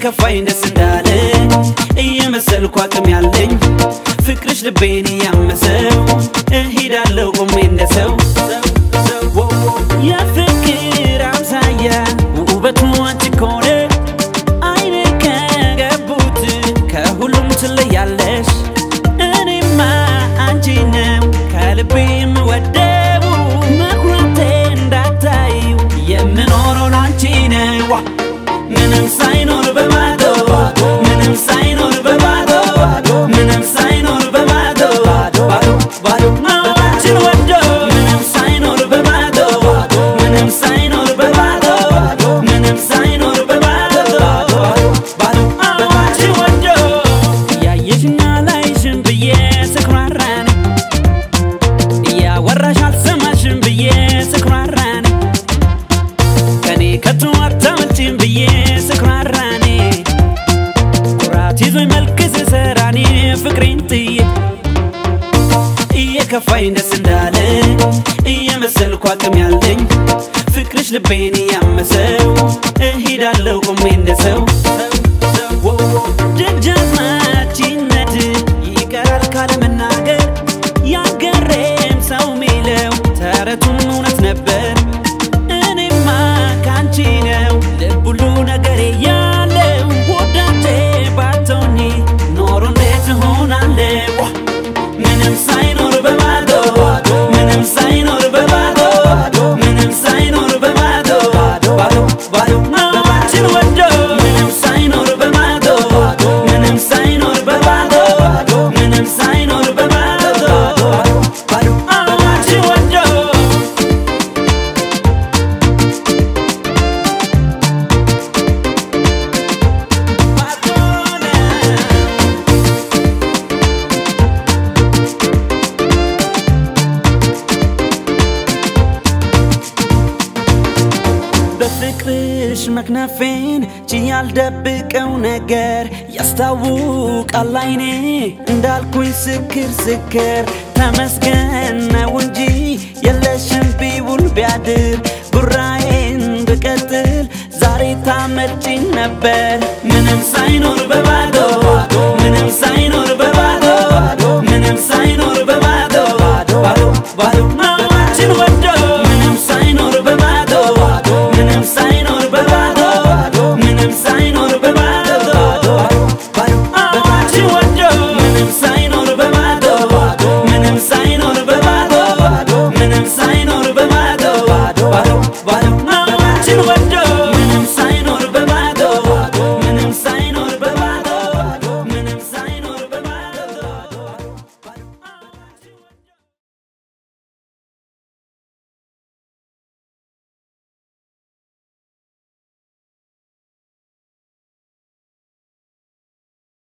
እየከፋኝ ደስ እንዳለ እየመሰልኩ አቅም ያለኝ ፍቅርሽ ልቤን እያመሰው እሄዳለሁ ቆሜ እንደ ሰው የፍቅር አምሳያ ውበቱ አንቺ ከሆነ አይኔ ከገቡት ከሁሉም ትለያለሽ እኔማ አንቺ ነው ከልቤ የምወደው መኩራቴ እንዳታዩ የምኖረው ላንቺ ነው ምንም ሳይኖር በባዶ ምንም ሳይኖር በባዶ ምንም ሳይኖር በባዶ ባዶ ባዶ አንቺን ወዶ ምንም ሳይኖር በባዶ ምንም ሳይኖር በባዶ ምንም ሳይኖር በባዶ ባዶ አንቺን ወዶ ያየሽና ላይሽን ብዬ ስኩራራን እያወራሽ አልሰማሽም ብዬ ስኩራራን ከኔ ከቶ አታመልጭም ብዬ ስኩራራኔ ኩራት ይዞኝ መልክ ስሰራኔ ፍቅሬን ጥዬ እየከፋኝ ደስ እንዳለ እየመሰልኩ አቅም ያለኝ ፍቅርሽ ልቤን እያመሰው እሄዳለሁ ቆሜ እንደ ሰው ደጃዝማችነት ይቀራል ካለመናገር ያገሬም ሰው ሚለው ተረቱም እውነት ነበር እኔማ ካንቺ ነው ልብ ሁሉ ነገሬ ያለው ወዳጄ ባትሆኚ ኖሮ እንዴት እሆናለሁ ምንም ሳይኖር በባዶ ምንም ሳይኖር በባዶ ምንም ሳይኖር በባዶ ባዶ ባዶ አንቺን ወዶ ምንም ሳይኖር በባዶ ምንም ሳይኖር በባዶ ምንም ሳይኖር በባዶ ባዶ አንቺን ወዶ በፍቅርሽ መክነፌን ችዬ ያልደብቀው ነገር ያስታውቃል አይኔ እንዳልኩኝ ስክር ስክር ተመስገን ነው እንጂ የለሽም ቢውል ቢያድር ጉራዬን ብቀጥል ዛሬ ታመልጭኝ ነበር ምንም ሳይኖር በባዶ